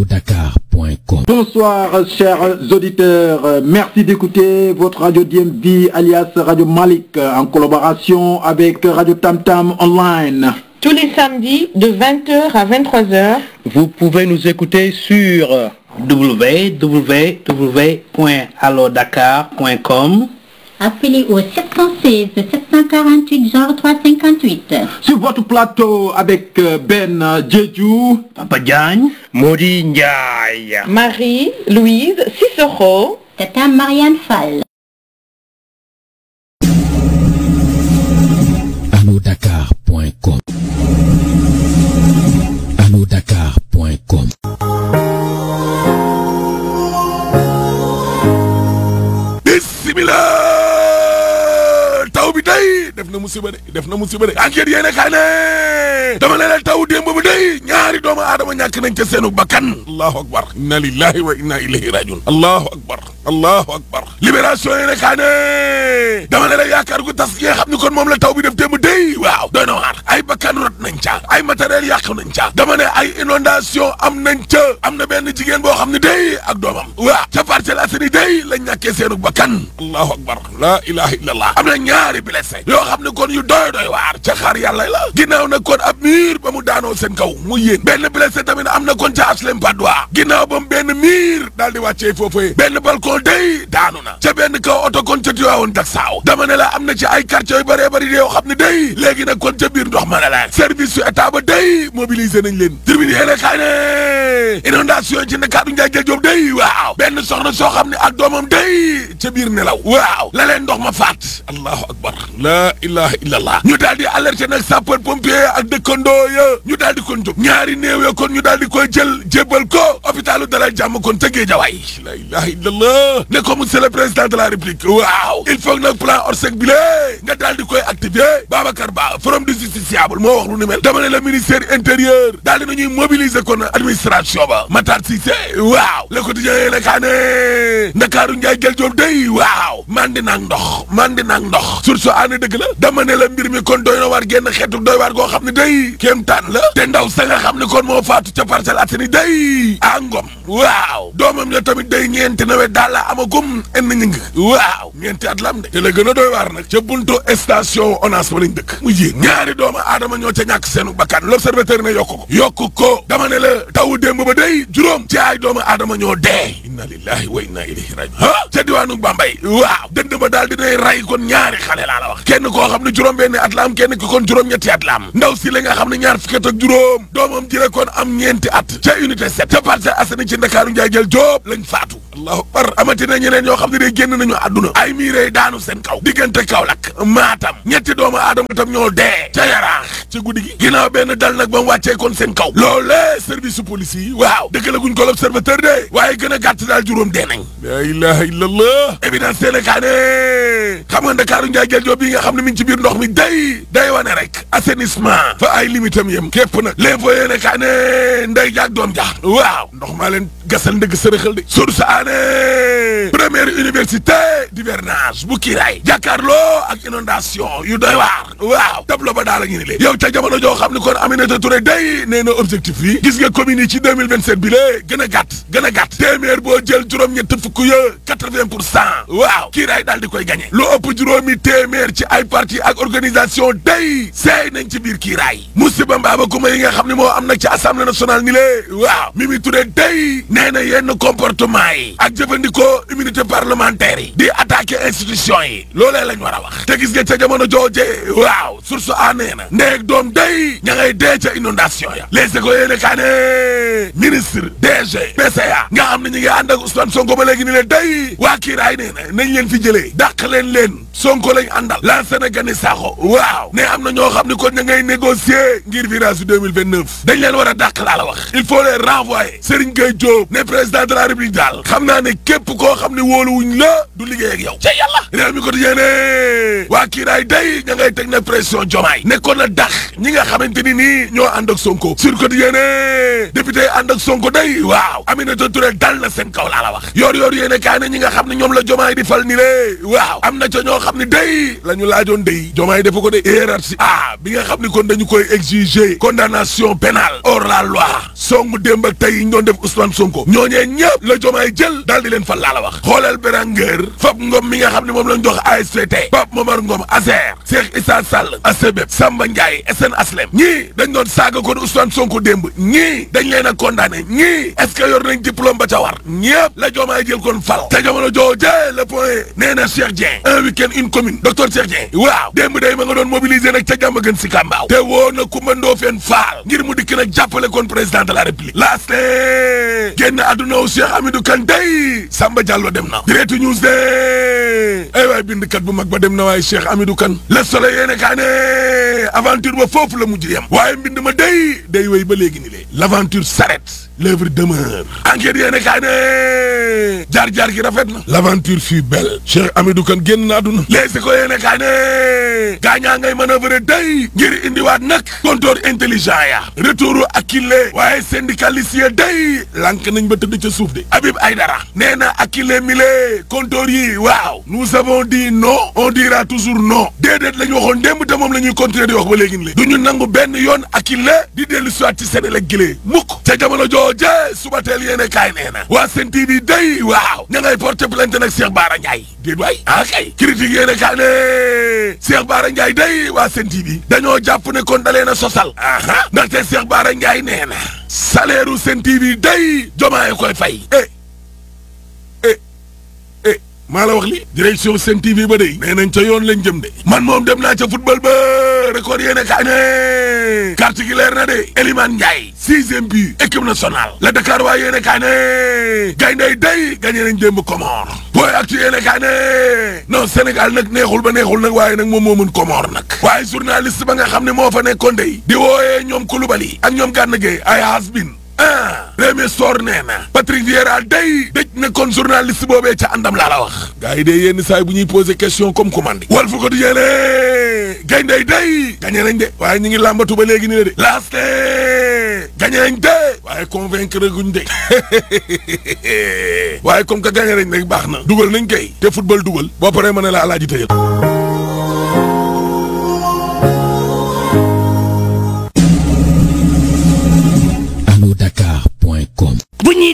allodakar.com. Bonsoir chers auditeurs, merci d'écouter votre radio DMV alias Radio Malik en collaboration avec Radio Tam Tam Online. Tous les samedis de 20h à 23h. Vous pouvez nous écouter sur www.allodakar.com Appelez au 716 748 genre 358. Sur votre plateau avec Ben Djedjou, Papa Diagne, Modi Ndiaye. Marie, Louise, Cicero. Tata Marianne Fall. allodakar.com. allodakar.com. bismillah taw bi day def na musiba de def na musiba de enquête yéene kaa ne dama ne la taw démb bi day ñaari doomu aadama ñàkk nañ ca seenu bakkan allahu akbar inna lillahi wa inna ilayhi rajiun allahu akbar allahu akbar libération yéene kaa ne dama ne la yaakaar gu tas gi nga xam ni kon moom la taw bi def démb day waaw doy na waar ay bakkan rot nañ ca ay matériel yàqu nañ ca dama ne ay inondation am nañ ca am na benn jigéen boo xam ne day ak doomam waaw ca Parcelles Assainies day lañ ñàkkee seenu bakkan allahu akbar la ilaha illallah am na ñaari blessé yoo xam ne kon yu doy doy waar ca xaar yàlla la ginnaaw na kon ab miir ba mu daanoo seen kaw mu yéen benn blessé tamit am na kon ca HLM Patte d'Oie ginnaaw ba mu benn miir daal di wàccee foofee benn balcon day daanu na ca benn kaw oto kon ca Tiwaawoon dak saaw dama ne la am na ci ay quartier yu bëree bëri yoo xam ne day léegi nag kon ca biir ndox ma ne la service su état ba day mobilisé nañ leen tribune yéene kaay ne inondation ci Ndakaaru Njaay jël Joob day waaw benn soxna soo xam ne ak doomam day ca biir nelaw waaw la leen ndox ma faat allahu akbar la ilaha illallah ñu daal di alerté nag sapeur pompier ak dëkkandoo ya ñu daal di kon jóg ñaari néew ya kon ñu daal di koy jël jébbal ko hôpitalu Dalal Jàmm kon ca Géejawaay la ilaha illallah ne ko monsieur le président de la république waaw il faut nag plan Orsec bi lée nga daal di koy activer Babacar Ba forum du justiciable moo wax lu ni mel dama ne la ministère intérieur daal di nañuy mobiliser kon administration ba Matar Cissé waaw le quotidien yee la kaa ne Ndakaaru Njaay jël Joob day waaw mandi naag ndox mandi naag ndox source aane dëgg la dama ne la mbir mi kon doy na waar génn xeetu doy waar goo xam ne day kéem taan la te ndaw sa nga xam ne kon moo faatu ca Parcelles Assainies day a ngom waaw doomam ya tamit day ñeenti nawet daal la amagum enn ñëng waaw ñeenti at lam de te la gën a doy waar nag ca buntu station ONAS ba lañ dëkk mu yéen ñaari doomu aadama ñoo ca ñàkk seenu bakkan l'observateur ne yokku ko yokku ko dama ne la tawu démb ba day juróom ci ay doomu aadama ñoo dee inna lillahi wa inna ilayhi rajiun ha ca diwaanu Bambey waaw dënd ba daal dinay ray kon ñaari xale laa la wax kenn koo xam ne juróom benn at la am kenn ki kon juróom ñetti at la am ndaw si la nga xam ne ñaar fukki at ak juróom doomam jële kon am ñeenti at ca unité 7 ca Parcelles Assainies ci Ndakaaru njaay jël Joob lañ faatu allahu akbar amati na ñeneen ñoo xam ne day génn nañu àdduna ay miirey daanu seen kaw diggante Kaolack Matam ñetti doomu aadama tam ñoo dee ca yaraax ca guddi gi ginnaaw benn dal nag ba mu wàccee kon seen kaw loolee service su police yi waaw dëgg la guñ ko l'observateur de waaye gën a gàtt daal juróom dee nañ la ilaha illallah évidence teel kaa ne xam nga Ndakaaru njaay jël Joob bi nga xam ne mi ngi ci biir ndox mi day day wane rek assainissement fa ay limitam yem képp nag l'info yéene kaa ne nday jaag doom ja waaw ndox maa leen gasal ndëgg sërëxal de source aane première université d'hivernage bu kiiraay jàkkaarloo ak inondation yu doy waar waaw tableau ba daal a ngi ni le yow ca jamono joo xam ne kon Aminata Touré day nee na objectif yi gis nga communes yi ci 2027 bi lée gën a gàtt gën a gàtt téeméer boo jël juróom-ñett fukk ya 80 pour cent waaw kiiraay daal di koy gagné lu ëpp juróomi téeméer ci ay parti ak organisation day seey nañ ci biir kiiraay musiba mbaaba kuma yi nga xam ne moo am nag ci assemblée nationale ni lée waaw Mimi Touré day nee na yenn comportement yi ak jëfandikoo immunité parlementaire yi di attaquer institution yi loolee lañ war a wax te gis nga ca jamono jooje waaw source a nee na ndeeg doom day ña ngay dee ca inondation ya les écoles yéene kaa ne ministre DG PCA nga xam ne ñi ngi ànd ak Ousmane Sonko ba léegi ni leen day waa kiiraay nee na nañ leen fi jëlee dàq leen leen Sonko lañ àndal la Sénégal Sakho waaw ne am na ñoo xam ne kon ña ngay négocier ngir virage 2029 dañ leen war a dàq laa la wax il faut les renvoyer Serigne Gueye Diop ne président de la République daal xam xam naa ne képp koo xam ne wóoluwuñ la du liggéey ak yow ca yàlla réew mi ko di yéene waa kiiraay day ña ngay teg na pression jomaay nekkoon na dax ñi nga xamante ni nii ñoo ànd ak sonko sur ko di yéene député ànd ak sonko day waaw Aminata Touré dal na seen kaw laa la wax yor yor yéene kaay na ñi nga xam ne ñoom la jomaay di fal ni lé waaw am na ca ñoo xam ne day la ñu laajoon day jomaay defu ko de hiérarchie ah bi nga xam ne kon dañu koy exiger condamnation pénale hors la loi songu démb ak tey yi ñu doon def Ousmane Sonko ñooñee ñëpp la jomaay jël daal di leen fal laa la wax xoolal Beranger Fap Ngom mi nga xam ne moom lañ jox ASPT Pape Momar Ngom Azer Cheikh Issa Sall ACBEP Samba Ndiaye SN Aslem ñii dañ doon saaga kon Ousmane Sonko démb ñii dañ leen a condamné ñii est-ce que yor nañ diplôme ba ca war ñëpp la jomaay jël kon fal te jamono jooje le point nee na Cheikh Dieng un week-end une commune docteur Cheikh Dieng waaw démb day ma nga doon mobiliser nag ca jàmm gën si kàmbaaw te woo na Coumba Ndoffène Fall ngir mu dikk nag jàppale kon président de la république laas ne génn àdduna wu Cheikh Hamidou Kane day Samba Diallo dem na direct news de ay waay bindkat bu mag ba dem na waaye Cheikh Hamidou Kane le soleil yéene kaa ne aventure ba foofu la mujj yem waaye mbind ma day day wéy ba léegi ni lee l'aventure s'arrête l'œuvre demeure enquête yéene kaa ne jaar-jaar gi rafet na l'aventure fut belle Cheikh Hamidou Kane génn na àdduna les ko yéene kaa ne gaañaa ngay manœuvre day ngir indiwaat nag compteur intelligent ya retouru Akile waaye syndicaliste ya day lank nañ ba tëdd ca suuf de Habib Aïdara nee na Akile mile compteur yi waaw nous avons dit non on dira toujours non déedéet la ñu waxoon démb te moom la ñuy continuer di wax ba léegi ni du ñu nangu benn yoon Akile di dellu soit ci Sénégal gile mukk ca jamono jooje suba teel yéene kaay nee na waa Sen TV day waaw ña ngay porter plainte nag Cheikh Bara Ndiaye déet waay ah kay critique yéene kaay ne Cheikh Bara Ndiaye day waa Sen TV dañoo jàpp ne kon dalee na sosal aha ndaxte Cheikh Bara Ndiaye nee na salaire u Sen TV day jomaay koy fay eh eh eh maa la wax li direction Sen TV ba day nee nañ ca yoon lañ jëm de man moom dem naa ca football ba record yéene kaay ne carte gi leer na de Elimane Ndiaye sixième but équipe nationale la Dakar waa yéene kaay ne gayndey day gagné nañ démb Comore booy actu yéene kaay ne non Sénégal nag neexul ba neexul nag waaye nag moom moo mën Comore nag waaye journaliste ba nga xam ne moo fa nekkoon day di wooyee ñoom Koulibaly ak ñoom Gana Gueye ay has-been ah Rémi Sor nee na Patrick Vieira day dëj na kon journaliste boobee ca àndam laa la wax gars yi de yenn saa yi bu ñuy poser question comme commande Walf Quotidien ne gayndey day gagné nañ de waaye ñu ngi làmbatu ba léegi ni la de laaste gagné nañ de waaye convaincre guñ de waaye comme que gagné nañ rek baax na dugal nañ kay te football dugal boo paree ma ne la alaaji tëjal